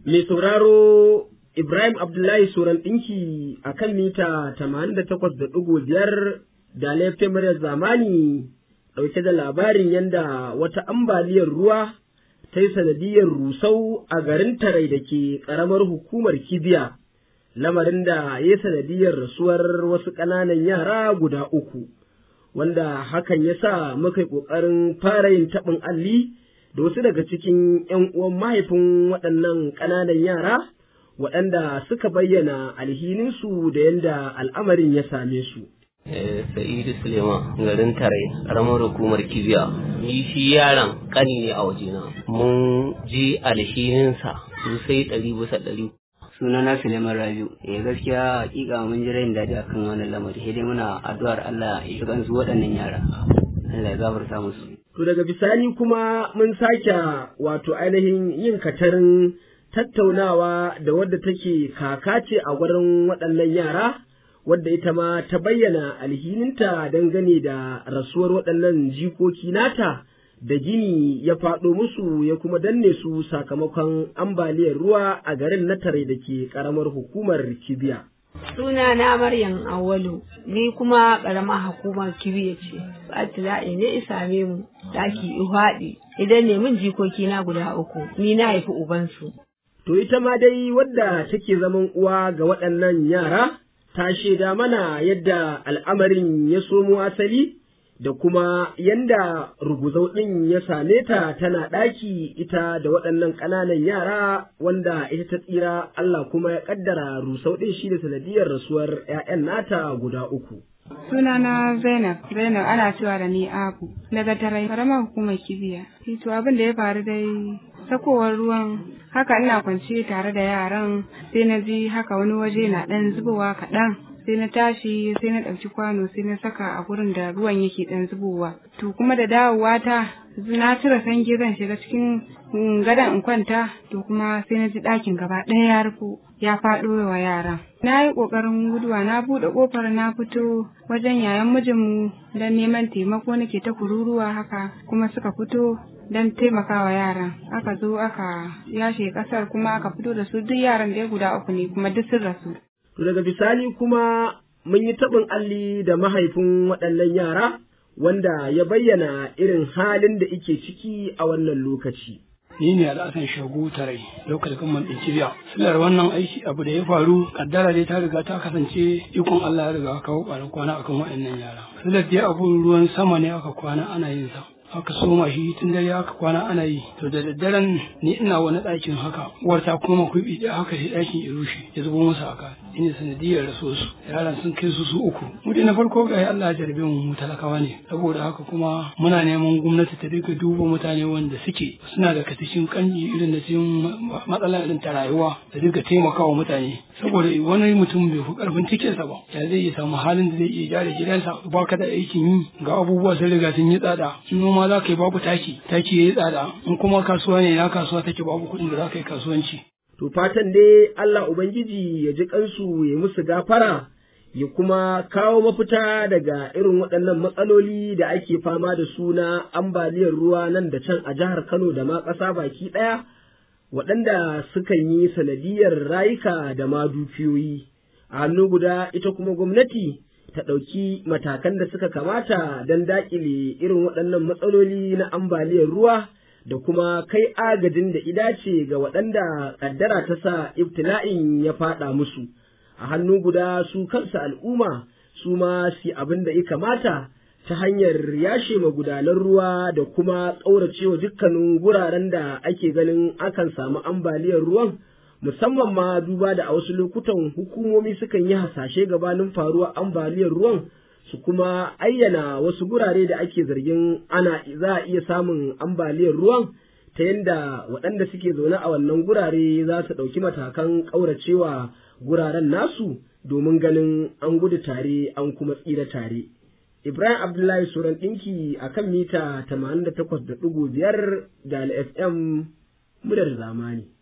Mai sauraro Ibrahim Abdullahi Soran ɗinki a kan mita tamanin da takwas da ɗigo biyar da laifin muryar zamani ɗauke da labarin yadda wata ambaliyar ruwa ta yi sanadiyar rusau a garin Tarai da ke ƙaramar hukumar Kibiya, lamarin da ya sanadiyar rasuwar wasu ƙananan yara guda uku, wanda hakan ya sa muka yi ƙoƙarin fara yin taɓin alli da wasu daga cikin ‘yan uwan mahaifin waɗannan ƙananan yara. waɗanda suka bayyana alhininsu da yadda al'amarin ya same su. Sa'idu Suleiman garin Tarai, ƙaramar hukumar Kibiya. Ni shi yaron ƙani ne a wajena. Mun ji alhininsa sosai ɗari bisa ɗari. sunana Suleiman Rabiu eh gaskiya hakika mun ji rain daɗi akan wannan lamari sai dai muna addu'ar Allah ya shiga su waɗannan yara Allah ya gafarta musu To daga bisani kuma mun sake wato ainihin yin katarin tattaunawa da wadda take kaka ce a gurin waɗannan yara wadda ita ma ta bayyana alhininta dangane da rasuwar waɗannan jikoki nata da gini ya faɗo musu ya kuma danne su sakamakon ambaliyar ruwa a garin na tare da ke ƙaramar hukumar kibiya. Suna na Maryam Awalu, ni kuma ƙaramar hukumar kibiya ce, Atila'i ne isame mu, daki ihwaɗi, idan ne min jikoki na guda uku, ni na haifi ubansu. To ita ma dai wadda take zaman uwa ga waɗannan yara, ta shaida mana yadda al'amarin ya somo asali da kuma yanda ruguzau ɗin ya same ta tana ɗaki ita da waɗannan ƙananan yara wanda ita ta tsira Allah kuma ya ƙaddara rusau ɗin shi da sanadiyar rasuwar ‘ya'yan nata guda uku. Sunana Zainab, Zainab ana cewa da ni Abu, daga tarai karamar hukumar kibiya. To abin da ya faru dai sakowar ruwan haka ina kwance tare da yaran sai na ji haka wani waje na ɗan zubowa kaɗan sai na tashi sai na ɗauki kwano sai na saka a gurin da ruwan yake ɗan zubowa to kuma da dawowa ta na cire sange zan shiga cikin gadon in kwanta to kuma sai na ji ɗakin gaba ɗaya ya rufo ya faɗo wa yaran na yi ƙoƙarin guduwa na buɗe ƙofar na fito wajen yayan mijinmu don neman taimako nake ta kururuwa haka kuma suka fito don taimakawa yaran aka zo aka yashe kasar kuma aka fito da su duk yaran da guda uku ne kuma duk sun rasu. To daga bisani kuma mun yi taɓin alli da mahaifin waɗannan yara wanda ya bayyana irin halin da ike ciki a wannan lokaci. ni ne al'asan shagu tarai lokacin gamman ɗin kibiya silar wannan aiki abu da ya faru kaddara dai ta riga ta kasance ikon Allah ya riga kawo ƙwarar kwana akan waɗannan yara silar dai abun ruwan sama ne aka kwana ana yin sa aka soma shi tun dare aka kwana ana yi to da daddaren ni ina wani ɗakin haka uwar ta koma kuɓi da haka sai ɗakin ya rushe ya zubo masa aka ina sanadiyar raso su yaran sun kai su su uku mu dai na farko ga Allah ya jarbe mu talakawa ne saboda haka kuma muna neman gwamnati ta dinga duba mutane wanda suke suna da katishin kanji irin da cikin matsala irin ta rayuwa da dinga taimakawa mutane saboda wani mutum bai fi karfin cikinsa ba ya zai iya samu halin da zai iya gyara gidansa ba ka da aikin yi ga abubuwa sun riga sun yi tsada noma za ka yi babu taki taki ya yi tsada in kuma kasuwa ne na kasuwa take babu kuɗin da za ka yi kasuwanci To fatan dai Allah Ubangiji ya ji kansu ya musu gafara ya kuma kawo mafita daga irin waɗannan matsaloli da ake fama da su na ambaliyar ruwa nan da can a jihar Kano da ma ƙasa baki ɗaya waɗanda sukan yi sanadiyar rayuka da ma dukiyoyi. A hannu guda ita kuma gwamnati ta ɗauki matakan da suka kamata don daƙile irin waɗannan matsaloli na ambaliyar ruwa. da kuma kai agajin da idace ga waɗanda ƙaddara ta sa ibtila'in ya faɗa musu, a hannu guda su kansa al'umma su ma su abin da ya kamata ta hanyar yashe magudanan ruwa da kuma ƙauracewa dukkanin guraren da ake ganin akan samu ambaliyar ruwan musamman ma duba da a wasu lokutan hukumomi sukan yi hasashe gabanin faruwar ambaliyar ruwan su kuma ayyana wasu gurare da ake zargin ana za a iya samun ambaliyar ruwan ta yadda waɗanda suke zaune a wannan gurare za su ɗauki matakan ƙauracewa guraren nasu domin ganin an gudu tare an kuma tsira tare. Ibrahim Abdullahi Suran ɗinki a kan mita 88.5 da FM muryar zamani.